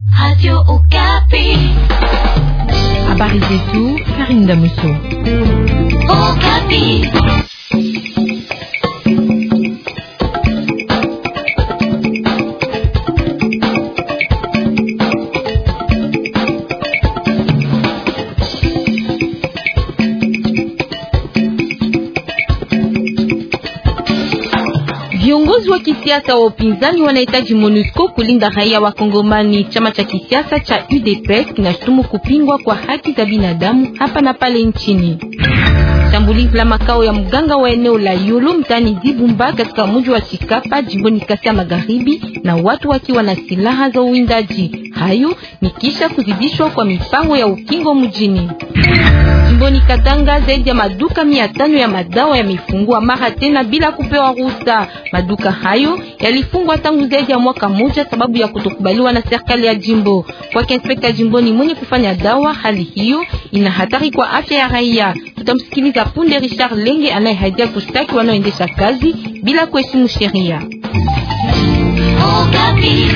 Radio Okapi. Habari zetu Karinda Muso. Okapi. Viongozi wa kisiasa wa upinzani wanahitaji MONUSCO kulinda raia wa Kongomani. Chama cha kisiasa cha UDPS kinashutumu kupingwa kwa haki za binadamu hapa na pale nchini. Shambulizi la makao ya mganga wa eneo la Yulu mtani Dibumba katika mji wa Chikapa jimboni Kasai Magharibi na watu wakiwa na silaha za uwindaji. Hayo ni kisha kuzidishwa kwa mipango ya ukingo mjini. Jimboni Katanga zaidi ya maduka mia tano ya madawa yamefungwa mara tena bila kupewa ruhusa. Maduka hayo yalifungwa tangu zaidi ya mwaka mmoja sababu ya kutokubaliwa na serikali ya jimbo. Kwa inspekta jimboni mwenye kufanya dawa, hali hiyo ina hatari kwa afya ya raia. Tutamsikiliza punde Richard Lenge anayehaidia kushtaki wanaoendesha kazi bila kuheshimu sheria. Okapi.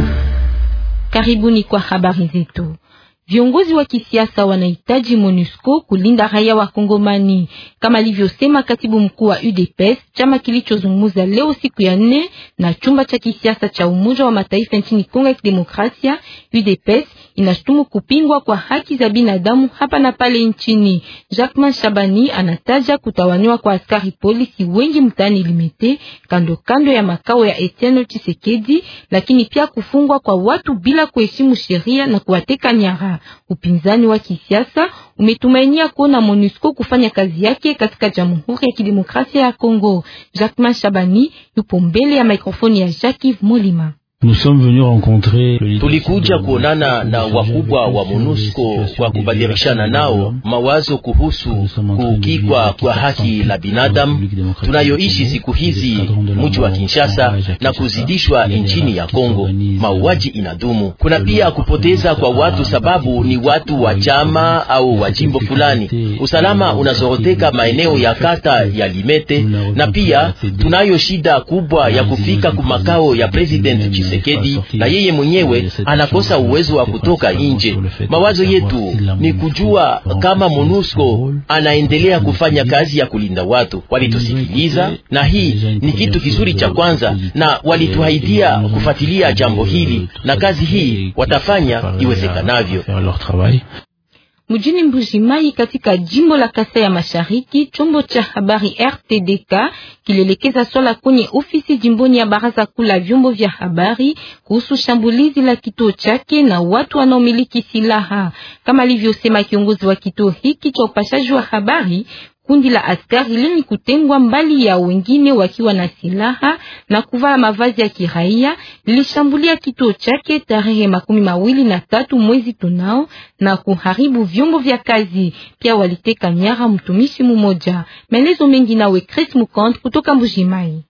Karibuni kwa habari zetu. Viongozi wa kisiasa wanahitaji MONUSCO kulinda raia wa Kongomani, kama alivyosema katibu mkuu wa UDPS, chama kilichozungumza leo siku ya nne na chumba cha kisiasa cha Umoja wa Mataifa nchini Kongo ya Kidemokrasia. UDPS inashutumu kupingwa kwa haki za binadamu hapa na pale nchini. Jacquemin Shabani anataja kutawanywa kwa askari polisi wengi mtaani Limete, kando kando ya makao ya Etienne Tshisekedi, lakini pia kufungwa kwa watu bila kuheshimu sheria na kuwateka nyara. Upinzani wa kisiasa umetumainia kuona MONUSCO kufanya kazi yake katika Jamhuri ya Kidemokrasia ya Kongo. Jacquemin Shabani yupo mbele ya mikrofoni ya Jacques Molima. Tulikuja kuonana na wakubwa wa MONUSCO kwa kubadilishana nao mawazo kuhusu kuukikwa kwa haki la binadamu tunayoishi siku hizi mji wa Kinshasa na kuzidishwa nchini ya Kongo. Mauaji inadumu. Kuna pia kupoteza kwa watu sababu ni watu wa chama au wa jimbo fulani. Usalama unazoroteka maeneo ya kata ya Limete, na pia tunayo shida kubwa ya kufika kumakao ya President Tshisekedi na yeye mwenyewe anakosa uwezo wa kutoka nje. Mawazo yetu ni kujua kama MONUSCO anaendelea kufanya kazi ya kulinda watu. Walitusikiliza na hii ni kitu kizuri cha kwanza, na walituahidia kufuatilia jambo hili na kazi hii watafanya iwezekanavyo. Mjini Mbujimai katika jimbo la Kasai ya Mashariki, chombo cha habari RTDK kilielekeza swala kwenye ofisi jimboni ya baraza kuu la vyombo vya habari kuhusu shambulizi la kituo chake na watu wanaomiliki silaha, kama alivyosema kiongozi wa kituo hiki cha upashaji wa habari. Kundi la askari lenye kutengwa mbali ya wengine wakiwa na silaha na kuvaa mavazi ya kiraia lilishambulia kituo chake tarehe makumi mawili na tatu mwezi tunao na kuharibu vyombo vya kazi. Pia waliteka nyara mtumishi mmoja. Maelezo mengi nawe Chris Mukand kutoka Mbujimai.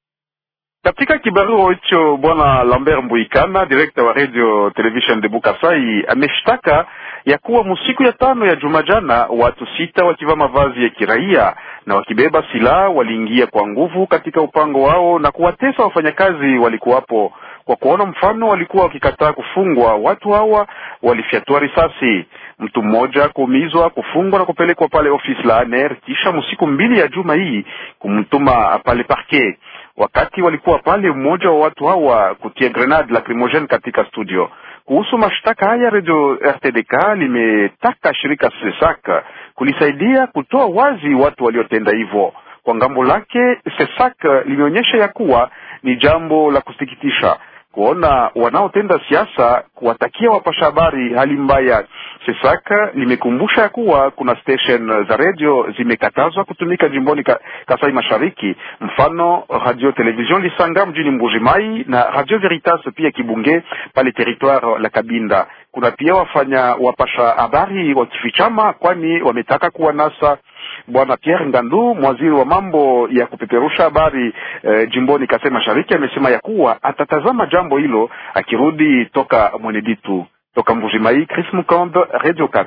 Katika kibarua hicho bwana Lambert Mbuikana, direkta wa radio television de Bukasai, ameshtaka ya kuwa musiku ya tano ya juma jana watu sita wakivaa mavazi ya kiraia na wakibeba silaha waliingia kwa nguvu katika upango wao na kuwatesa wafanyakazi walikuwapo. Kwa kuona mfano walikuwa wakikataa kufungwa, watu hawa walifyatua risasi, mtu mmoja kuumizwa, kufungwa na kupelekwa pale ofisi la ANR, kisha msiku mbili ya juma hii kumtuma pale parquet. Wakati walikuwa pale, mmoja wa watu hawa kutia grenade lacrimogene katika studio. Kuhusu mashtaka haya, radio RTDK limetaka shirika SESAK kulisaidia kutoa wazi watu waliotenda hivyo. Kwa ngambo lake, SESAK limeonyesha ya kuwa ni jambo la kusikitisha kuona wanaotenda siasa kuwatakia wapasha habari hali mbaya. SESAK limekumbusha ya kuwa kuna station za radio zimekatazwa kutumika jimboni ka, Kasai Mashariki, mfano radio television Lisanga mjini Mbujimai na radio Veritas pia Kibunge pale territoire la Kabinda. Kuna pia wafanya wapasha habari wakifichama, kwani wametaka kuwanasa Bwana Pierre Ngandu, mwaziri wa mambo ya kupeperusha habari eh, jimboni Kasai Mashariki, amesema ya kuwa atatazama jambo hilo akirudi toka Mweneditu. Toka Mbujimai, Chris Mukambe, Radio Kapi.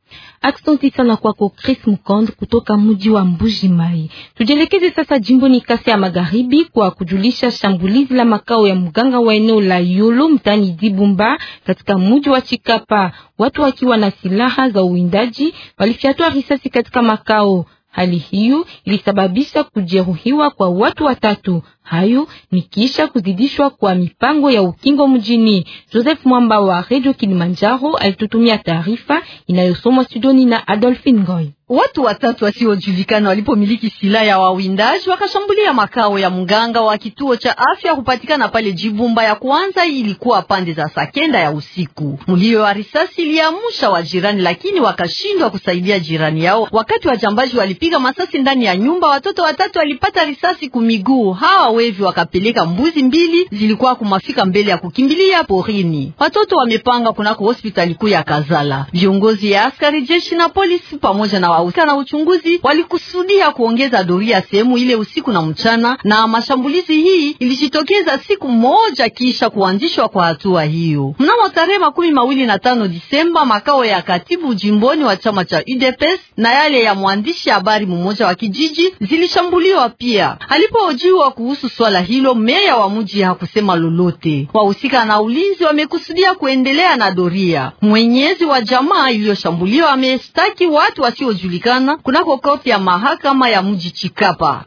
Aksanti sana kwako Chris Mukond kutoka mji wa Mbuji Mai. Tujielekeze sasa jimboni Kasai ya Magharibi kwa kujulisha shambulizi la makao ya mganga wa eneo la Yolo mtani Dibumba katika mji wa Chikapa. Watu wakiwa na silaha za uwindaji walifyatua risasi katika makao. Hali hiyo ilisababisha kujeruhiwa kwa watu watatu. Hayo ni kisha kuzidishwa kwa mipango ya ukingo mjini. Joseph Mwamba wa Radio Kilimanjaro alitutumia taarifa inayosomwa studioni na Adolphine Ngoy. Watu watatu wasiojulikana walipomiliki silaha ya wawindaji wakashambulia makao ya mganga wa kituo cha afya kupatikana pale Jibumba. Ya kwanza ilikuwa pande za saa kenda ya usiku. Mlio wa risasi iliamsha wajirani, lakini wakashindwa kusaidia jirani yao. Wakati wajambaji walipiga masasi ndani ya nyumba, watoto watatu walipata risasi kumiguu. Hawa wevi wakapeleka mbuzi mbili zilikuwa kumafika mbele ya kukimbilia porini. Watoto wamepanga kunako hospitali kuu ya Kazala. Viongozi ya askari jeshi na polisi pamoja na wahusika na uchunguzi walikusudia kuongeza doria sehemu ile usiku na mchana, na mashambulizi hii ilijitokeza siku moja kisha kuanzishwa kwa hatua hiyo. Mnamo tarehe makumi mawili na tano Disemba, makao ya katibu jimboni wa chama cha UDPS na yale ya mwandishi habari mmoja wa kijiji zilishambuliwa pia. Alipohojiwa kuhusu swala hilo, meya wa mji hakusema lolote. Wahusika na ulinzi wamekusudia kuendelea na doria. Mwenyezi wa jamaa iliyoshambuliwa amestaki watu wasio julikana kunako koti ya mahakama ya mji Chikapa.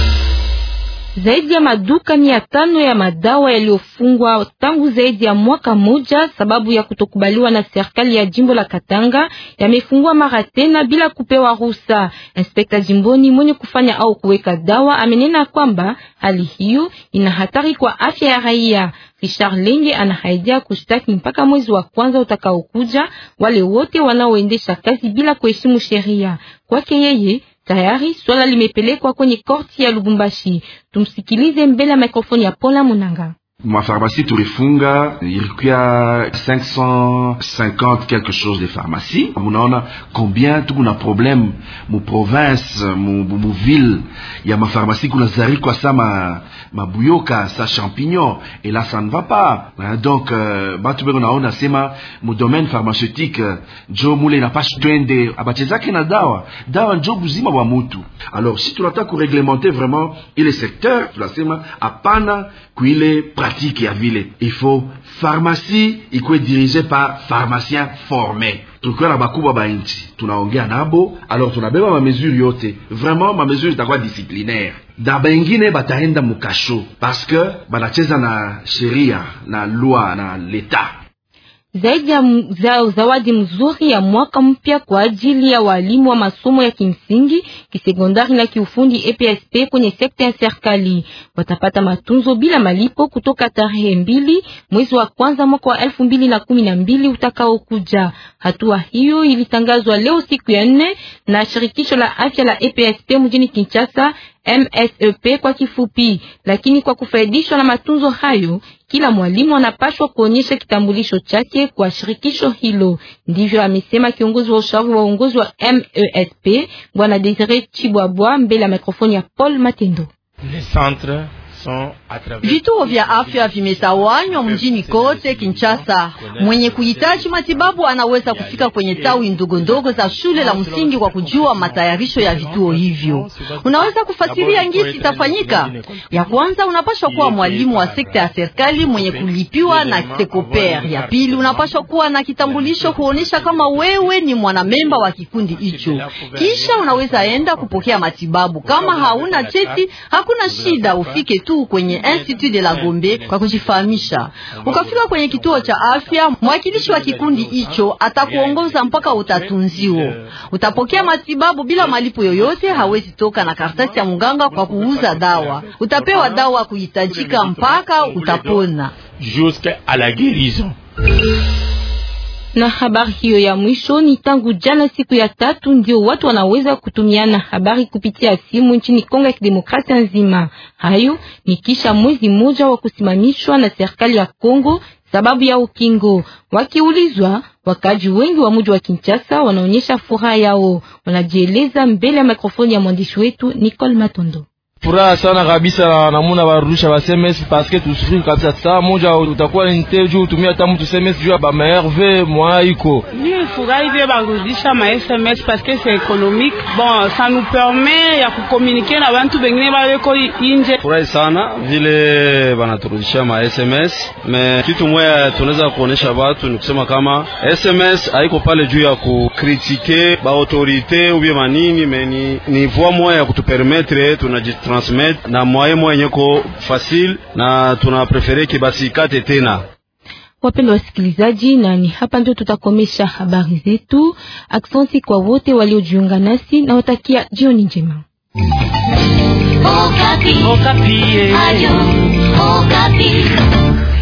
Zaidi ya maduka mia tano ya madawa yaliyofungwa tangu zaidi ya mwaka moja sababu ya kutokubaliwa na serikali ya jimbo la Katanga yamefungwa mara tena bila kupewa ruhusa. Inspekta jimboni mwenye kufanya au kuweka dawa amenena kwamba hali hiyo ina hatari kwa afya ya raia. Richard Lenge anahaidia kushtaki mpaka mwezi wa kwanza utakaokuja wale wote wanaoendesha kazi bila kuheshimu sheria. Kwake yeye tayari swala limepelekwa kwenye korti ya Lubumbashi. Tumsikilize mbele ya mikrofoni ya Paula Munanga. Mafarmasi tulifunga ilikuwa 550 quelque chose de pharmacie. Munaona combien tukuna problème mu province mu, mu ville ya mafarmasi kuna zarikwa sa ma mabuyoka sa champignon et là ça ne va pas donc euh, batu beko naona sema mu domaine pharmaceutique njo mule napashi twende abachezake na dawa dawa njo buzima bwa mutu alors si tunataka kureglementer vraiment ile secteur tunasema hapana kuile pratique ya vile il faut pharmacie ikuwe dirige par pharmacien formé tukiwa na bakubwa ba nchi tunaongea nabo alors tunabeba mamesure yote vraiment mamesure itakuwa disciplinaire na bengine bataenda mukasho parce que banacheza na sheria na loi na leta zaidi ya za, zawadi mzuri ya mwaka mpya kwa ajili ya walimu wa masomo ya kimsingi, kisekondari na kiufundi EPSP kwenye sekta ya serikali. Watapata matunzo bila malipo kutoka tarehe mbili mwezi wa kwanza mwaka wa elfu mbili na kumi na mbili utakaokuja. Hatua hiyo ilitangazwa leo siku ya nne na shirikisho la afya la EPSP mjini Kinshasa MSEP kwa kifupi. Lakini kwa kufaidishwa na matunzo hayo, kila mwalimu anapashwa kuonyesha kitambulisho chake kwa shirikisho hilo. Ndivyo amesema kiongozi wa ushauri wa uongozi wa MESP Bwana Desire Chibwabwa mbele ya mikrofoni ya Paul Matendo. Vituo vya afya vimetawanywa mjini kote Kinshasa. Mwenye kuhitaji matibabu anaweza kufika kwenye tawi ndogo ndogo za shule la msingi kwa kujua matayarisho ya vituo hivyo. Unaweza kufasiria ngisi itafanyika. Ya kwanza, unapaswa kuwa mwalimu wa sekta ya serikali mwenye kulipiwa na Sekoper. Ya pili, unapaswa kuwa na kitambulisho kuonesha kama wewe ni mwanamemba wa kikundi hicho. Kisha unaweza enda kupokea matibabu. Kama hauna cheti, hakuna shida, ufike tu kwenye Institut de la Gombe kwa kujifahamisha. Ukafika kwenye kituo cha afya, mwakilishi wa kikundi hicho atakuongoza mpaka utatunziwa. Utapokea matibabu bila malipo yoyote. Hawezi toka na karatasi ya mganga kwa kuuza dawa. Utapewa dawa kuhitajika mpaka utapona. Jusqu'à la guérison. Na habari hiyo ya mwisho ni tangu jana siku ya tatu ndio watu wanaweza kutumiana habari kupitia simu nchini Kongo ya Kidemokrasia nzima. Hayo ni kisha mwezi mmoja wa kusimamishwa na serikali ya Kongo sababu ya ukingo. Wakiulizwa, wakaji wengi wa mji wa Kinshasa wanaonyesha furaha yao, wanajieleza mbele ya mikrofoni ya mwandishi wetu Nicole Matondo. furaha sana kabisa namuna barudisha ba SMS parce tusufiri kabisa. Saa moja utakuwa nite juu utumia hata mtu SMS juu ya ba merve mwa iko ni furahi vile barudisha ma SMS parce que c'est économique bon ça nous permet ya kukomunike na bantu bengine baleko inje. Furahi sana vile banaturudisha ma SMS me kitu moya tunaweza kuonesha batu ni kusema kama SMS haiko pale juu ya kukritike ba autorite ubie manini me ni, ni voie moya ya kutupermettre tunajitransmettre na mwaye moya nyeko facile na tuna prefere kibasi kate tena. Wapendwa wasikilizaji, na ni hapa ndio tutakomesha habari zetu. Aksanti kwa wote waliojiunga nasi na watakia jioni njema. Okapi. Okapi. Ayo, Okapi.